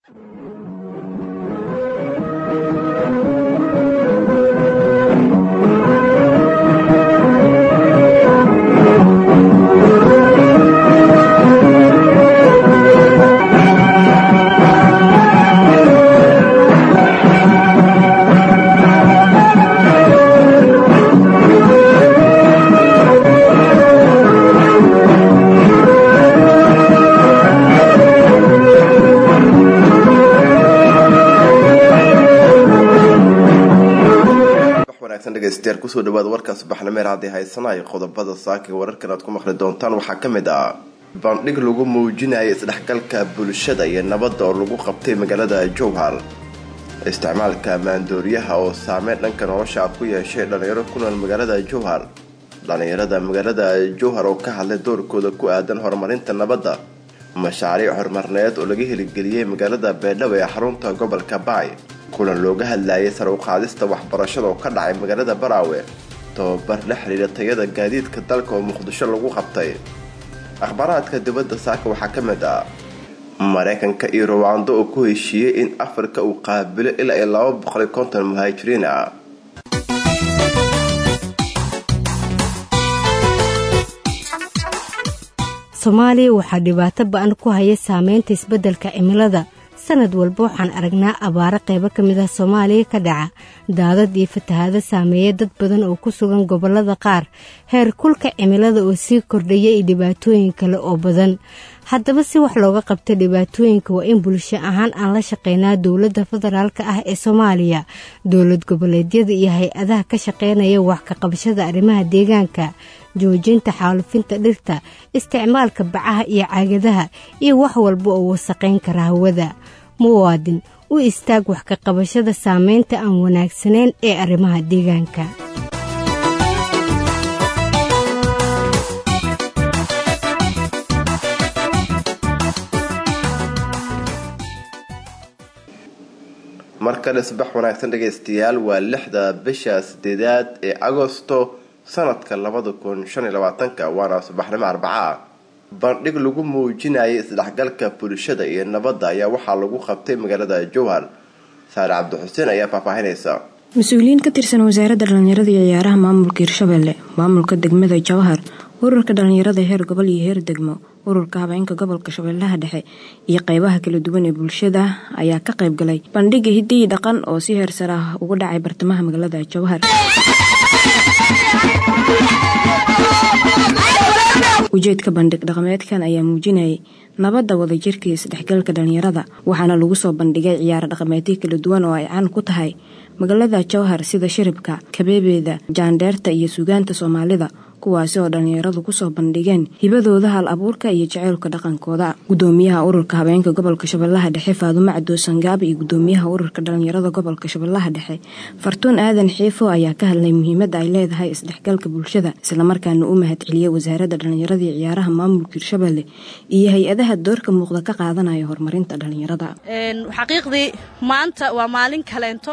dhegeystayaal kusoo dhawaada warka subaxnimeer haddii haysanayo qodobada saaka wararkan aad ku maqli doontaan waxaa ka mid ah bandhig lagu muujinaya isdhexgalka bulshada iyo nabadda oo lagu qabtay magaalada jowhar isticmaalka maandooriyaha oo saameyn dhanka nolosha ku yeeshay dhalinyaro ku nool magaalada jowhar dhalinyarada magaalada jowhar oo ka hadlay doorkooda ku aadan horumarinta nabadda mashaariic horumarneed oo laga heligeliyey magaalada beedhabo ee xarunta gobolka baay kulan looga hadlayay sar u qaadista waxbarashada oo ka dhacay magaalada baraawe tababar la xiriira tayada gaadiidka dalka oo muqdisho lagu qabtay akhbaaraadka dibadda saaka waxaa ka mid ah maraykanka iyo ruwaando oo ku heshiiyey in afrika uu qaabilo ilaa iyo laba boqoli konton muhaajiriin ah soomaaliya waxaa dhibaato ba-an ku haya saameynta isbeddelka cimilada sanad walba waxaan aragnaa abaaro qaybo ka mid ah soomaaliya ka dhaca daadad iyo fatahaado saameeya dad badan oo ku sugan gobollada qaar heer kulka cimilada oo sii kordhaya iyo dhibaatooyin kale oo badan haddaba si wax looga qabta dhibaatooyinka waa in bulsho ahaan aan la shaqeynaa dowladda federaalk ah ee soomaaliya dowlad goboleedyada iyo hay-adaha ka shaqeynaya wax ka qabashada arrimaha deegaanka joojinta xaalufinta dhirta isticmaalka bacaha iyo caagadaha iyo wax walba oo wasaqayn kara hawada muwaadin u istaag wax ka qabashada saameynta aan wanaagsanayn ee arrimaha deegaanka mar kale subax wanaagsan dhegaystayaal waa lixda bisha sideedaad ee agosto sanadka labada kun shan iyo labaatanka waana subaxnimo arbaca ah bandhig lagu muujinayay isdhexgalka bulshada iyo nabadda ayaa waxaa lagu qabtay magaalada jowhar saare cabdixuseen ayaa faahfaahinaysa mas-uuliyiin ka tirsan wasaaradda dhallinyarada iyo ciyaaraha maamulka hirshabelle maamulka degmada jowhar ururka dhallinyarada heer gobol iyo heer degmo ururka habeenka gobolka shabeellaha dhexe iyo qeybaha kala duwan ee bulshada ayaa ka qayb galay bandhiga hiddihii dhaqan oo si heersar ah uga dhacay bartamaha magaalada jowhar ujeedka bandhig dhaqameedkan ayaa muujinayay nabadda wadajirka iyo isdhexgalka dhallinyarada waxaana lagu soo bandhigay ciyaaro dhaqameedyo kala duwan oo ay caan ku tahay magaalada jowhar sida shiribka kabeebeeda jaandheerta iyo sugaanta soomaalida kuwaasi oo dhallinyaradu kusoo bandhigeen hibadooda hal abuurka iyo jaceylka dhaqankooda gudoomiyaha ururka habeenka gobolka shabeellaha dhexe faadumo cadoo sangaab iyo gudoomiyaha ururka dhallinyarada gobolka shabeellaha dhexe fartuun aadan xiifo ayaa ka hadlay muhiimadda ay leedahay isdhexgalka bulshada islamarkaana u mahad celiyay wasaaradda dhallinyarada iyo ciyaaraha maamulka hirshabelle iyo hay-adaha doorka muuqda ka qaadanaya horumarinta dhallinyarada xaqiiqdii maanta waa maalin kaleento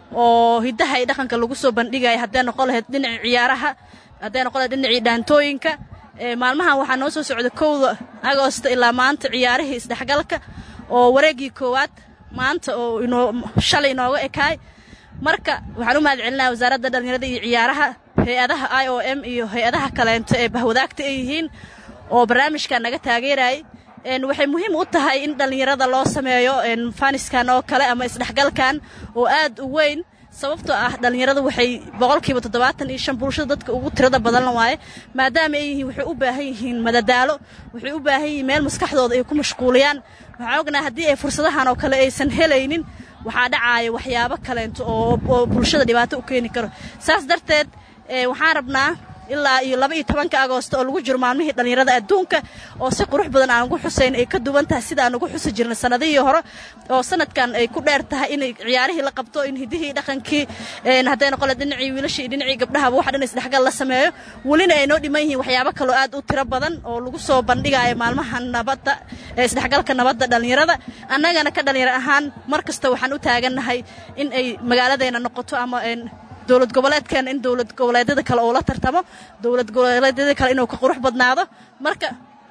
oo hidaha iyo dhaqanka lagu soo bandhigaya haddee noqon lahayd dhinaca ciyaaraha hadday noqon lahayd dhinacii dhaantooyinka maalmahan waxaa noo soo socda kowda agoosta ilaa maanta ciyaarihii isdhexgalka oo wareegii koowaad maanta oo inoo shalay inooga ekaay marka waxaan u mahad celinaya wasaaradda dhallinyarada iyo ciyaaraha hay-adaha i o m iyo hay-adaha kaleento ee bahwadaagta ay yihiin oo barnaamijkan naga taageerayay waxay muhiim u tahay in dhallinyarada loo sameeyo faniskan oo kale ama isdhexgalkan oo aad u weyn sababtoo ah dhallinyaradu waxay boqolkiiba toddobaatan iyo shan bulshada dadka ugu tirada badan waaye maadaama ay yihiin waxay u baahan yihiin madadaalo waxay u baahan yihiin meel maskaxdooda ay ku mashquuliyaan waxaan ognaha haddii ay fursadahan oo kale aysan helaynin waxaa dhacaaya waxyaabo kaleento oo bulshada dhibaato u keeni karo saas darteed waxaan rabnaa ilaa iyo laba iyo tobanka agoosto oo lagu jiro maalmihii dhallinyarada adduunka oo si qurux badan aan ugu xusayn ay ka duwan tahay sida aan ugu xusi jirnay sanadihii hore oo sanadkan ay ku dheer tahay in ciyaarihii la qabto in hidihii dhaqankii hadday noqon dhinacii wiilashii iyo dhinacii gabdhahaba wax dhan isdhexgal la sameeyo welina ay noo dhiman yihiin waxyaabo kaloo aad u tiro badan oo lagu soo bandhigayo maalmaha nabadda isdhexgalka nabadda dhallinyarada annagana ka dhallinyaro ahaan mar kasta waxaan u taagannahay in ay magaaladeena noqoto ama dowlad goboleedkeena in dowlad goboleedyada kale oo la tartamo dowlad goboleedyada kale inuu ka qurux badnaado marka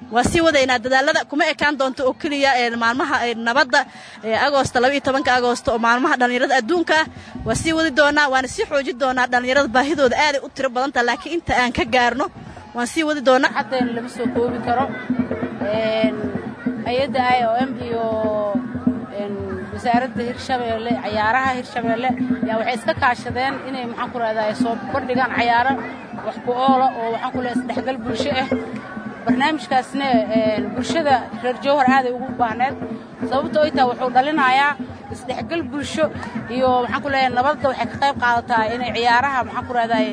waa sii wadaynaa dadaalada kuma ekaan doonto oo keliya maalmaha nabadda agoosta labaiyo tobanka agoosta oo maalmaha dhallinyarada adduunka ah waa sii wadi doonaa waana sii xoojin doonaa dhallinyarada baahidooda aaday u tiro badantaha laakiin inta aan ka gaarno waan sii wadi doonaa xaddeen lama soo koobi karo hay-adda i o m iyo wasaaradda hirshabeelle cayaaraha hirshabeelle yaa waxay iska kaashadeen inay maxaan ku rahdaa soo bandhigaan cayaaro wax ku oola oo waxaan ku leehay isdhexgal bulsho ah barnaamijkaasna bulshada reer jowhar aaday ugu baahneed sababto ay taha wuxuu dhalinayaa isdhexgal bulsho iyo maxaan ku leeyahay nabadda waxay ka qayb qaadataa inay ciyaaraha maxaan ku rahdaay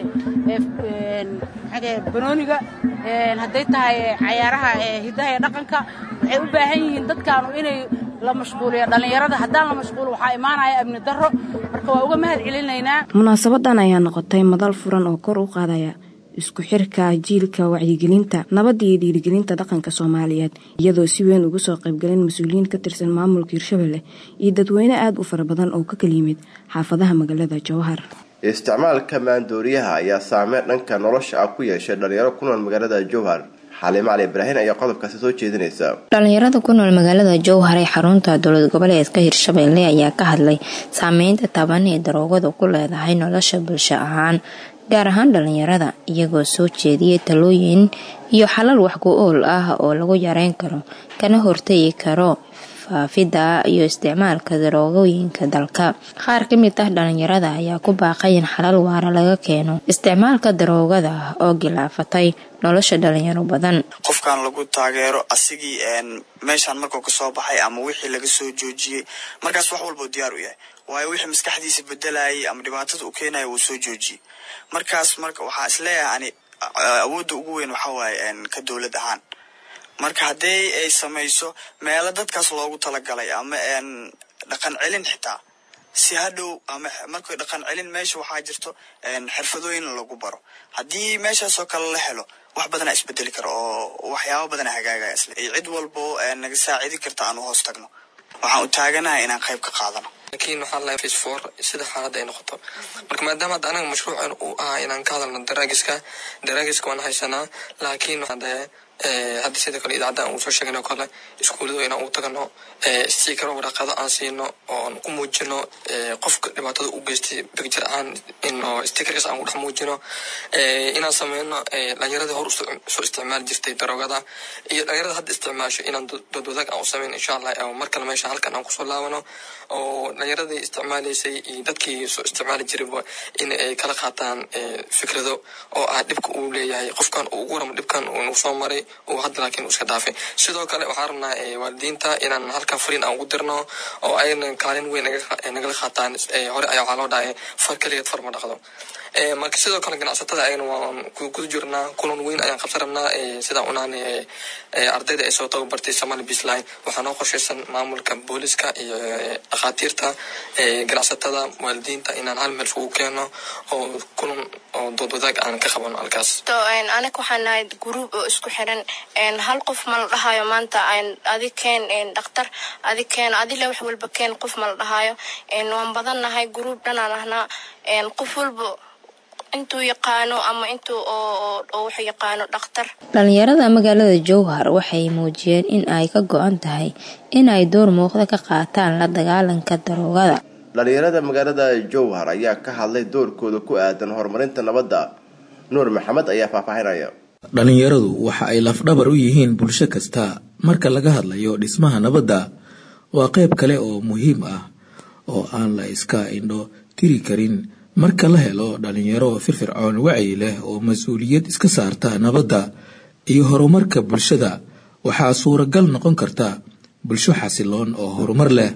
banooniga hadday tahay cayaaraha hiddaha iyo dhaqanka waxay u baahan yihiin dadkaanu inay la mashquuliyo dhallinyarada haddaan la mashquulo waxaa imaanaya amni darro marka waa uga mahad celinaynaa munaasabadan ayaa noqotay madal furan oo kor u qaadaya isku xirka jiilka wacyigelinta nabadda iyo dhiirigelinta dhaqanka soomaaliyeed iyadoo si weyn uga soo qaybgaleen mas-uuliyiin ka tirsan maamulka hirshabelle iyo dadweyne aada u fara badan oo ka kala yimid xaafadaha magaalada jowhar isticmaalka maandooriyaha ayaa saameyn dhanka nolosha ah ku yeeshay dhalinyaro ku nool magaalada jowhar xaliimo cali ibraahin ayaa qodobkaasi soo jeedinaysa dhalinyarada ku nool magaalada jowhar ee xarunta dowlad goboleedka hirshabelle ayaa ka hadlay saameynta taban ee daroogadu ku leedahay nolosha bulsho ahaan gaar ahaan dhalinyarada iyagoo soo jeediyay talooyin iyo xalal wax ku ool ah oo lagu yareyn karo kana hortagi karo faafidda iyo isticmaalka daroogooyinka dalka qaar ka mid ah dhalinyarada ayaa ku baaqay in xalal waara laga keeno isticmaalka daroogada oo gilaafatay nolosha dhalinyaro badan qofkan lagu taageero asigii meeshaan markuu kasoo baxay ama wixii laga soo joojiyey markaas wax walbau diyaar u yahay waayo wixii maskaxdiisa bedelayay ama dhibaatada u keenaya wuu soo joojiyey markaas marka waxaa isleeyahay ani awoodda ugu weyn waxaa waaye ka dowlad ahaan marka haddii ay samayso meelo dadkaas loogu talagalay ama dhaqan celin xitaa si hadhow ama markay dhaqan celin meesha waxaa jirto xirfadooyin lagu baro haddii meeshaasoo kale la helo wax badana isbedeli karo oo waxyaaba badana hagaagaya isle cid walbo naga saacidi karta aan u hoos tagno waxaan u taaganahay inaan qayb ka qaadano laakiin waxaa lahay face four sida xaaladda ay noqoto marka maadaama hadda anaga mashruucan uu ahaa inaan ka hadalno daraagiska daraagiska waan haysanaa laakiin hadee hadda sida kale idaacadda uu soo sheegay oo kale iskuulladu inaan u tagno stikaro waraaqado aan siino oon ku muujino qofka dhibaatada u geystay bigjar ahaan in stikarkaas aan ku dhex muujino inaan sameyno dhalinyaradii hor soo isticmaali jirtay daroogada iyo dhalinyarada hadda isticmaasho inaan dood wadaag aan u sameyn insha allah mar kale meesha halkan aan kusoo laabano oo dhalinyaradii isticmaalaysay iyo dadkii soo isticmaali jirayba in ay kala qaataan fikrado oo ah dhibka uu leeyahay qofkan uu ugu waramo dhibkan uu soo maray uu hadda laakiin iska dhaafay sidoo kale waxaan rabnaa waalidiinta inaan halkan fariin aan ugu dirno oo ayna kaalin weyn nagala qaataan hore ayaa waxaa loo dhahay far keligeed far ma dhaqdo marka sidoo kale ganacsatada ayagana waan guda jirnaa kulan weyn ayaan qabsan rabnaa sidaa unaan ardayda ay soo tababartay somali bisline waxaa noo qorshaysan maamulka booliska iyo dhakhaatiirta ganacsatada waalidiinta inaan hal meel isugu keeno oo kulan oo dood wadaag aan ka qabano halkaas anaga waxaan nahay gruub oo isku xiran hal qof ma la dhahayo maanta adi keen dhakhtar adi keen adile wax walba keen qof ma la dhahayo waan badan nahay gruub dhanaan ahnaa qof walba intuu yaqaano ama intuu wax yaqaano dhakhtar dhalinyarada magaalada jowhar waxay muujiyeen in ay ka go-an tahay in ay door muuqda ka qaataan la dagaalanka daroogada dhalinyarada magaalada jowhar ayaa ka hadlay doorkooda ku aadan horumarinta nabadda nuur maxamed ayaa faahfaahinaya dhalinyaradu waxa ay lafdhabar u yihiin bulsho kasta marka laga hadlayo dhismaha nabadda waa qayb kale oo muhiim ah oo aan la iska indho tiri karin marka la helo dhalinyaro firfircoon wacyi leh oo mas-uuliyad iska saarta nabadda iyo horumarka bulshada waxaa suuragal noqon karta bulsho xasiloon oo horumar leh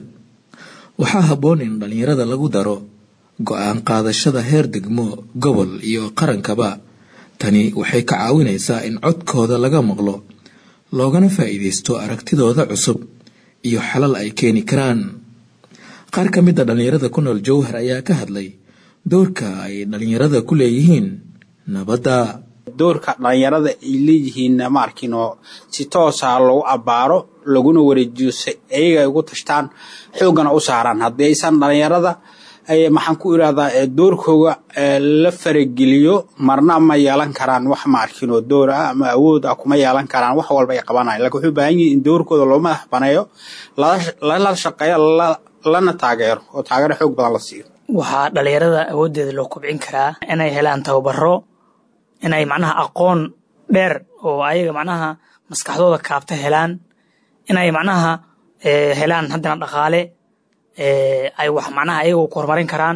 waxaa habboon in dhalinyarada lagu daro go-aan qaadashada heer degmo gobol iyo qarankaba tani waxay ka caawinaysaa in codkooda laga maqlo loogana faa'iidaysto aragtidooda cusub iyo xalal ay keeni karaan qaar ka mid a dhalinyarada ku nool jowhar ayaa ka hadlay doorka ay dhalinyarada ku leeyihiin nabadda doorka dhalinyarada ay leeyihiin ma arkin oo si toosa lagu abbaaro laguna wareejiyo si ayaga ay ugu tashtaan xooggana u saaraan haddii aysan dhalinyarada maxaan ku irahdaa doorkooga la farageliyo marna ma yeelan karaan wax ma arkinoo door ah ama awood ah kuma yeelan karaan wax walba ay qabanayan lakin wuxuu baahan yihin in doorkooda loo madax baneeyo lala shaqeeyo lana taageero oo taageero xoog badan la siiyo waxaa dhalinyarada awooddeeda loo kobcin karaa inay helaan tababaro inay macnaha aqoon dheer oo ayaga macnaha maskaxdooda kaabta helaan inay macnaha helaan haddana dhaqaale ay wax macnaha ayaga ku horumarin karaan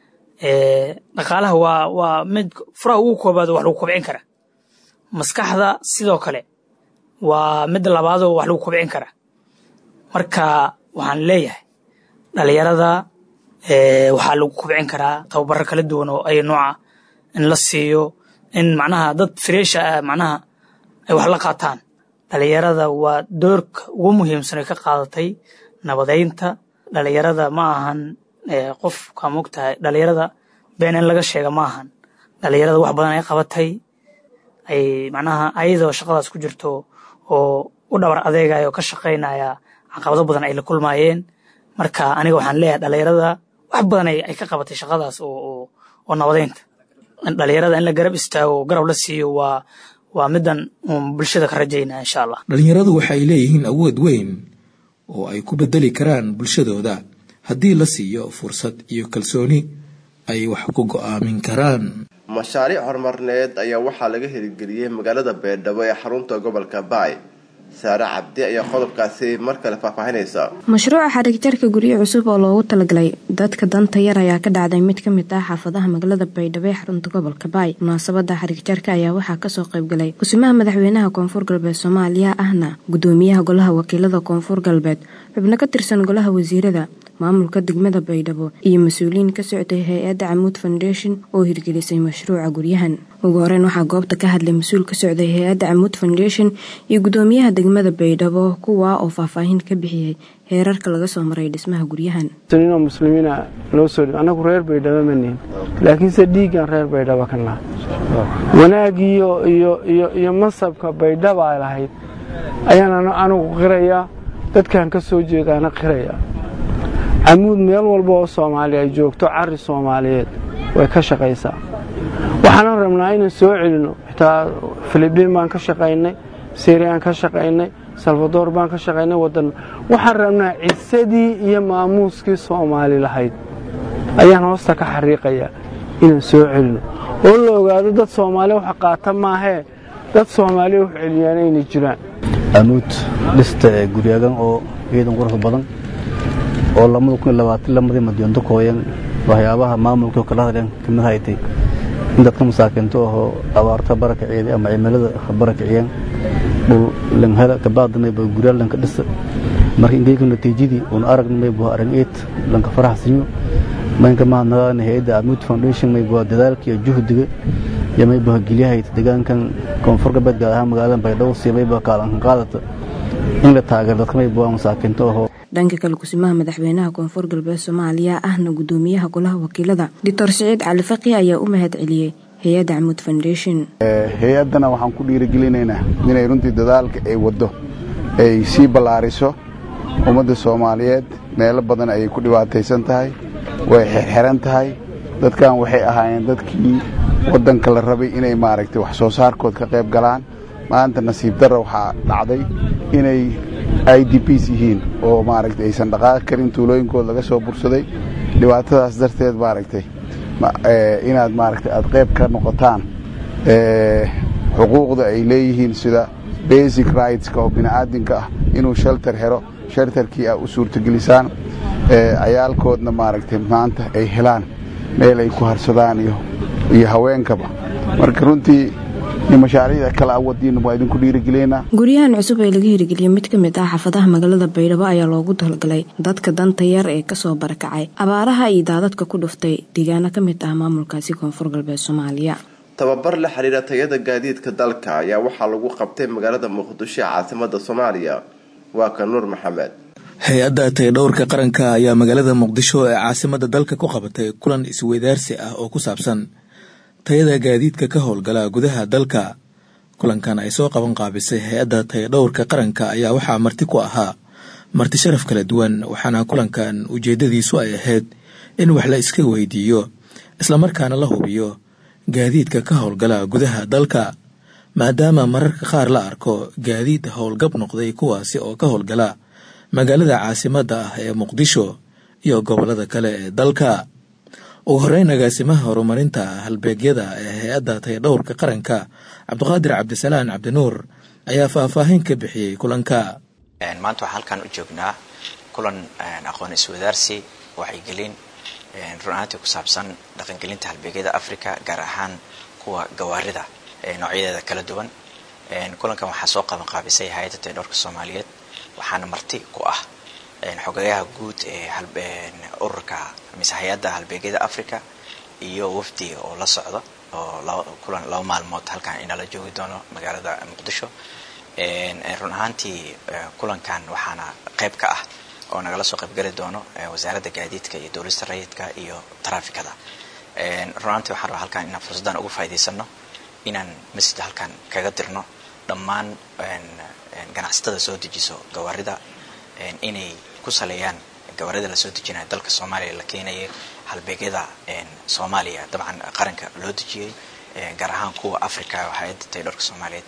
dhaqaalaha waa waa mid furaha ugu koobaad wax lagu kobcin kara maskaxda sidoo kale waa mid labaadoo wax lagu kobcin kara marka waxaan leeyahay dhalinyarada waxaa lagu kobcin karaa tababaro kala duwan oo ay nooca in la siiyo in macnaha dad freesha ah macnaha ay wax la qaataan dhalinyarada waa doorka ugu muhiimsan ay ka qaadatay nabadeynta dhalinyarada ma ahan qofka mogtahay dhalinyarada been in laga sheega ma ahan dhalinyarada wax badan ay qabatay ay macnaha ayadoo shaqadaas ku jirto oo u dhabar adeegaya oo ka shaqaynaya caqabado badan ay la kulmaayeen marka aniga waxaan leeyahay dhalinyarada wax badan ay ka qabatay shaqadaas oo oo nabadeynta dhalinyarada in la garab istaago garab la siiyo waa waa midan uun bulshada ka rajaynaa insha allah dhalinyaradu waxay leeyihiin awood weyn oo ay ku bedeli karaan bulshadooda haddii la siiyo fursad iyo kalsooni ay wax ku go'aamin karaan mashaariic horumarneed ayaa waxaa laga hirgeliyey magaalada beerdhabo ee xarunta gobolka baay saare cabdi ayaa qodobkaasi mar kale faahfaahinaysa mashruuca xariigjarka guryo cusub oo loogu talagalay dadka danta yar ayaa ka dhacday mid ka mid ah xaafadaha magaalada baydhabo ee xarunta gobolka baay munaasabada xariigjarka ayaa waxaa kasoo qaybgalay kusimaha madaxweynaha koonfur galbeed soomaaliya ahna gudoomiyaha golaha wakiilada koonfur galbeed xubno ka tirsan golaha wasiirada maamulka degmada baydhabo iyo mas-uuliyiin ka socday hay-adda camuud foundation oo hirgelisay mashruuca guryahan ugu horeyn waxaa goobta ka hadlay mas-uul ka socday hay-adda camuud foundation iyo gudoomiyaha degmada baydhabo kuwaa oo faahfaahin ka bixiyey heerarka laga soo maray dhismaha guryahan inoo muslimiina loo soo annagu reer baydhabo ma nihin laakiinse dhiiggan reer baydhabo ka naha wanaag iyo iyo iyo iyo masabka baydhaba ay lahayd ayaan anigu qirayaa dadkan ka soo jeedaana qiraya camuud meel walba oo soomaali ay joogto cari soomaaliyeed way ka shaqaysaa waxaanan rabnaa inaan soo celinno xitaa filibiin baan ka shaqaynay siriyaan ka shaqaynay salvador baan ka shaqaynay wadan waxaan rabnaa cisadii iyo maamuuskii soomaali lahayd ayaan hoosta ka xariiqayaa inaan soo celinno oo la ogaado dad soomaali wax qaata maahee dad soomaaliya wax celiyaan inay jiraan camuud dhista guryagan oo ciidan qurux badan oo lamada kun iyo labaatan lamadii madyoonto kooyan waxyaabaha maamulka kala hadleen kamid haytay in dadka masaakiinto ahoo abaarta barakiciyeeda ama cimilada barakiciyeen dhul langhela kabaadmayba guryaa lanka dhisa marka ingeyka natiijadii uun aragnamaybu arag eed lanka faraxsinyo maynka mahadnaqaana hay-adda amuud foundation maybu dadaalka iyo juhdiga iyo maybu geliyahayta deegaankan koonfur galbeed gaar ahaan magaalada baydhabo si maybu kaalankan qaadata in la taageero dadka maybu masaakiinto ahoo dhanka kale kusimaha madaxweynaha koonfur galbeed soomaaliya ahna gudoomiyaha golaha wakiilada doctor siciid cali faqi ayaa u mahad celiyey hay-adda camuud foundation hay-addana waxaan ku dhiirigelinaynaa inay runtii dadaalka ay waddo ay sii ballaariso ummadda soomaaliyeed meelo badan ayay ku dhibaataysan tahay way xirxiran tahay dadkan waxay ahaayeen dadkii waddanka la rabay inay maaragtay wax soo saarkood ka qayb galaan maanta nasiib darra waxaa dhacday inay i d bs yihiin oo maaragtay aysan dhaqaaqi karin tuulooyinkooda laga soo bursaday dhibaatadaas darteed maaragtay inaad maaragtay aad qayb ka noqotaan xuquuqda ay leeyihiin sida basic rightska oo bini'aadinka ah inuu shelter helo shelterkii a u suurtagelisaan cayaalkoodna maaragtay maanta ay helaan meel ay ku harsadaan iyo haweenkaba marka runtii mashaariicda kale awadiina waa idinku dhiirigelinaa guryahan cusub ee laga hirgeliyey mid ka mid ah xaafadaha magaalada baydhabo ayaa loogu talgalay dadka danta yar ee kasoo barakacay abaaraha iyo daadadka ku dhuftay deegaano ka mid ah maamulkaasi koonfur galbeed soomaaliya tababar la xiriira tayada gaadiidka dalka ayaa waxaa lagu qabtay magaalada muqdisho ee caasimada soomaaliya waa ka nuur maxamed hay-adda tayadhowrka qaranka ayaa magaalada muqdisho ee caasimada dalka ku qabatay kulan isweydaarsi ah oo ku saabsan tayada gaadiidka ka howlgala gudaha dalka kulankan ay soo qaban qaabisay hay-adda tayadhowrka qaranka ayaa waxaa marti ku ahaa marti sharaf kala duwan waxaana kulankan ujeedadiisu ay ahayd in wax la iska weydiiyo islamarkaana la hubiyo gaadiidka ka howlgala gudaha dalka maadaama mararka qaar la arko gaadiid howlgab noqday kuwaasi oo ka howlgala magaalada caasimadda ah ee muqdisho iyo gobollada kale ee dalka ugu horeyn agaasimaha horumarinta halbeegyada ee hay-adda tayadhowrka qaranka cabdiqaadir cabdisalaan cabdinuur ayaa faahfaahin ka bixiyey kulanka maanta waxaan halkan u joognaa kulan aqoon iswadaarsi waxaygelin run ahaantii ku saabsan dhaqangelinta halbeegyada africa gaar ahaan kuwa gawaarida noocyadeeda kala duwan kulankan waxaa soo qaban qaabisay hay-adda tayadhowrka soomaaliyeed waxaana marti ku ah xogayaha guud ee ururka mise hay-adda halbeegyada africa iyo wafdi oo la socdo oo kulan laba maalmood halkan inala joogi doono magaalada muqdisho run ahaantii kulankan waxaana qayb ka ah oo nagala soo qaybgeli doono wasaaradda gaadiidka iyo dowlista rayidka iyo taraafikada run ahaantii waxaan rabaa halkan inaan fursaddan uga faa'idaysano inaan masjid halkan kaga dirno dhammaan ganacsatada soo dejiso gawaarida inay ku saleeyaan gawaarida lasoo dejinaya dalka soomaaliya la keenayay halbeegyada soomaaliya dabcan qaranka loo dejiyey gaar ahaan kuwa africa hay-adda taydhorka soomaaliyeed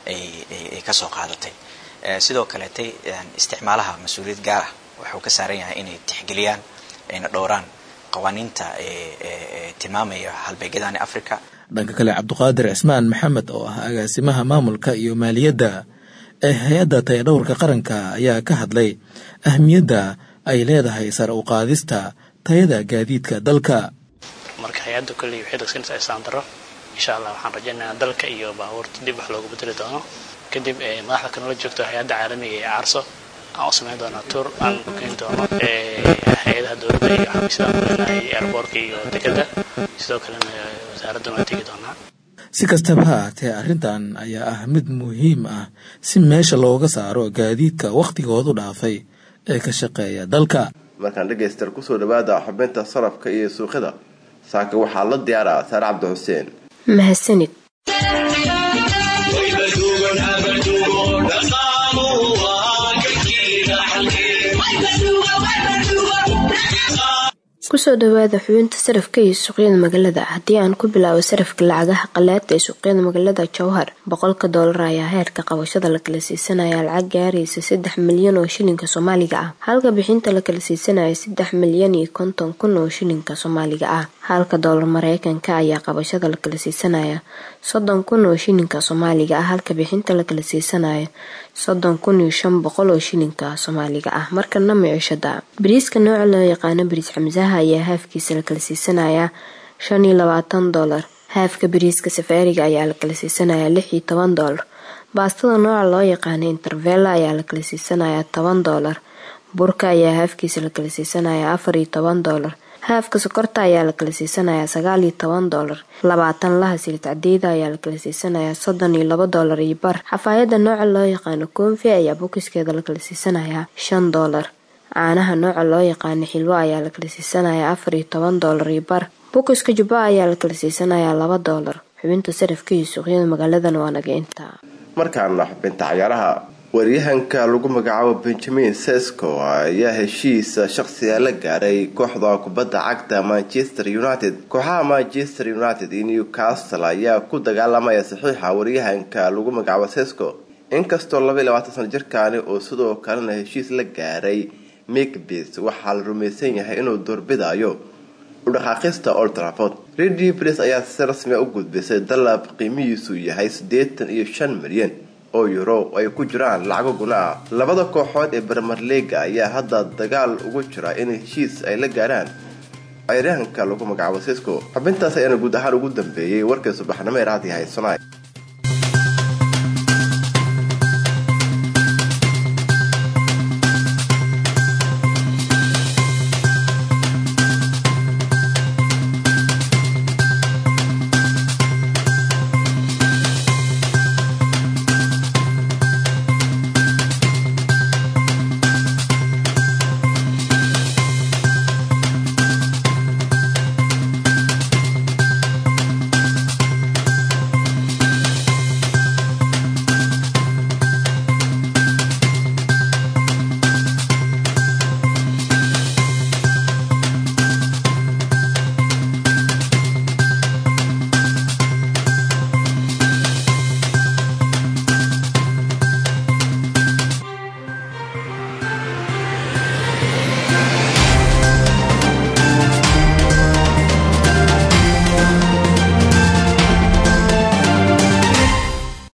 ay kasoo qaadatay sidoo kaleetay isticmaalaha mas-uuliyad gaar ah wuxuu ka saaran yahay inay tixgeliyaan ayna dhowraan qawaaniinta tilmaamaya halbeegyadani africa dhanka kale cabdiqaadir cismaan maxamed oo ah agaasimaha maamulka iyo maaliyadda ee hay-adda tayadhowrka qaranka ayaa ka hadlay ahmiyadda ay leedahay sare u qaadista tayada gaadiidka dalka marka hay-adda kolley waxay dogsanaysaa islaandaro insha allah waxaan rajaynayaa dalka iyo baabuurta dib wax loogu bedeli doono kadib madaxda kanala joogto hay-adda caalamiga ee carso aan u samayn doonaa tour aan ku keeni doono hay-adaha dowladda iyo xafiisyada madaxnahay airboortka iyo dekeda sidoo kalena wasaaraddan waa tegi doonaa si kastaba ha ahatee arrintan ayaa ah mid muhiim ah si meesha looga saaro gaadiidka wakhtigoodu dhaafay ee ka shaqeeya dalka markaan dhegaystayaal kusoo dhawaada xubinta sarafka iyo suuqyada saaka waxaa la diyaaraa saare cabdi xuseen mahadsanid kusoo dhawaada xubinta sarafka iyo suuqyada magaalada haddii aan ku bilaabo sarafka lacagaha qalaada ee suuqyada magaalada jowhar boqolka doolar ayaa heerka qabashada la kala siisanaya lacag gaaraysa saddex milyan oo shilinka soomaaliga ah halka bixinta la kala siisanaya saddex milyan iyo konton kun oo shilinka soomaaliga ah halka doolar mareykanka ayaa qabashada la kala siisanaya soddon kun oo shilinka soomaaliga ah halka bixinta la kala siisanaya soddon kun iyo shan boqol oo shilinka soomaaliga ah markana micishada bariiska nooca loo yaqaano bariis xamsaha ayaa haafkiisa la kala siisanayaa shan iyo labaatan doolar haafka bariiska safaariga ayaa la kala siisanayaa lix iyo toban doolar baastada nooca loo yaqaano intervella ayaa la kala siisanayaa toban doolar burka ayaa haafkiisa la kala siisanayaa afar iyo toban doolar haafka sokorta ayaa la kala siisanayaa sagaal iyo toban doolar labaatan laha silid cadeyda ayaa la kala siisanayaa soddon iyo laba doolar iyo bar xafaayada nooca loo yaqaano koonfi ayaa bokiskeeda la kala siisanayaa shan doolar caanaha nooca loo yaqaano xilwo ayaa la kala siisanayaa afar iyo toban doolar iyo bar bokiska jubba ayaa la kala siisanayaa laba doolar xubinta sarafka iyo suuqyada magaaladan waa naga intaa markaana xubinta cayaaraha waryahanka lagu magacaabo benjamin sesco ayaa heshiisa shaqsiga la gaaray kooxda kubadda cagta manchester united kooxaha manchester united iyo newcastle ayaa ku dagaalamaya saxiixa waryahanka lagu magacaabo sesco inkastoo labaiy labaatan sano jirkaani oo sidoo kalena heshiis la gaaray mikbis waxaa la rumaysan yahay inuu doorbidayo udhaqaaqista old trafford redi pres ayaa si rasmia u gudbisay dalab qiimihiisu yahay siddeetan iyo shan milyan oo euro ay ku jiraan lacago guna ah labada kooxood ee bermer leaga ayaa hadda dagaal ugu jira in heshiis ay la gaaraan cayraanka lagu magacaabo sisco xubintaas ayaana guud ahaan ugu dambeeyey warkay subaxnimo ee raadi haysanaay